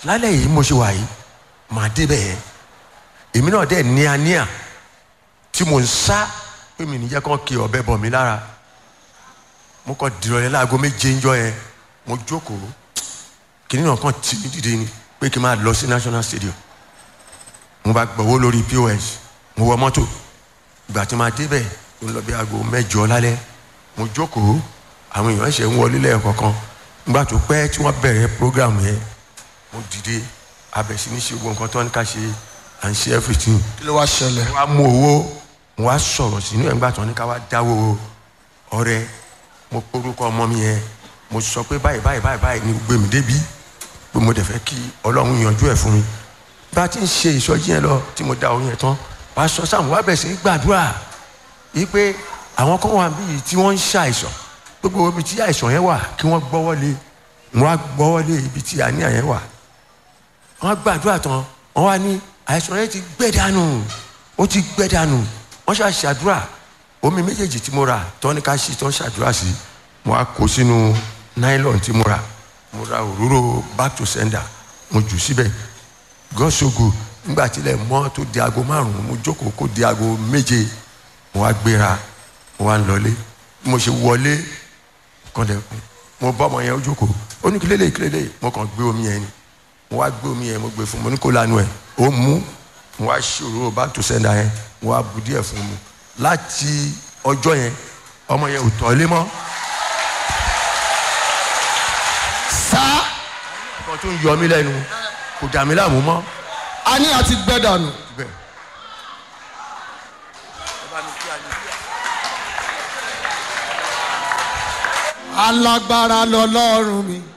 lálẹ́ yìí mo ṣe wà yìí màá débẹ̀ yẹn èmi náà dẹ̀ níaníà tí mo ń sá pé mi níjẹ́ kán kí ọ̀bẹ bọ̀ mí lára mo kàn dìrọ̀lẹ́ láago méje ń jọ yẹn mo jókòó kìnìún náà kàn tì mí dìde ni pé kí n máa lọ sí national stadium mo bá gbọ̀wọ́ lórí pos mo wọ mọ́tò ìgbà tí ma débẹ̀ ó lọ bí aago mẹ́jọ lálẹ́ mo jókòó àwọn èèyàn ṣe ń wọlé lẹ́ẹ̀kọ̀kan nígbà tó pẹ́ tí wọ́n bẹ̀rẹ̀ program yẹn mo dìde abẹ̀sí ní ṣe gbogbo nǹkan tó ń ká ṣe à ń ṣe everything kí ló wá ṣẹlẹ̀. mo wá mú owó mo wá sọ̀rọ̀ sínú ẹ̀ ńgbà tó ní ká wá dáwó ọrẹ mo porúkọ ọmọ mi yẹn mo sọ pé báyìí báyìí báyìí báyìí ni gbé mi débi pé mo dẹ̀ fẹ́ kí ọlọ́run yanjú ẹ̀ fún mi bá a ti ń ṣe ìsọjí yẹn lọ tí mo dá owó yẹn tán pásọ sáà mo wá bẹ̀ sí í gbàdúrà yìí pé àwọn kan wà bíi tí wọ́n ń ṣàìsàn gbogbo ibi tí àìsàn yẹn wà kí wọ́n gbọ́wọ́ lé mo wá gbọ́wọ́ lé ibi tí àníyàn yẹn wà wọ́n gbàdúrà tán wọ́n wá ní àìsàn yẹn ti gbẹ dànù ó ti gbẹ dànù wọ́n ṣe àṣàdúrà omi méjèèjì tí mo rà tọ́ ní ká ṣí tọ́ ṣàdúrà sí mo wá kó sínú nylon tí mo rà mo ra òróró back to sender mo jù síbẹ̀ gọ́sọ̀gù nígbà tílẹ̀ mọ́ tó di aago márùn-ún mo jókòó kó di aago méje mo wá gbéra mo wá ń lọlé bí mo ṣe wọlé kọ́ndẹ̀kùn mo bá ọmọ yẹn ó jókòó ó ní kílélẹ̀ kílélẹ̀ mo kàn gbé omi yẹn ni mo wá gbé omi yẹn mo gbé fún mo ní kó lanu ẹ̀ ó mú mo wá ṣòro back to sender yẹn mo wá bu díẹ̀ fún mu láti ọjọ́ yẹn ọmọ yẹn ò tọ́ lé mọ́ sá kan tó ń yọ mí lẹ́nu kò dà mí láàmú mọ́ a ní àti gbẹ dànù. bẹ́ẹ̀. alágbára lọlọ́run mi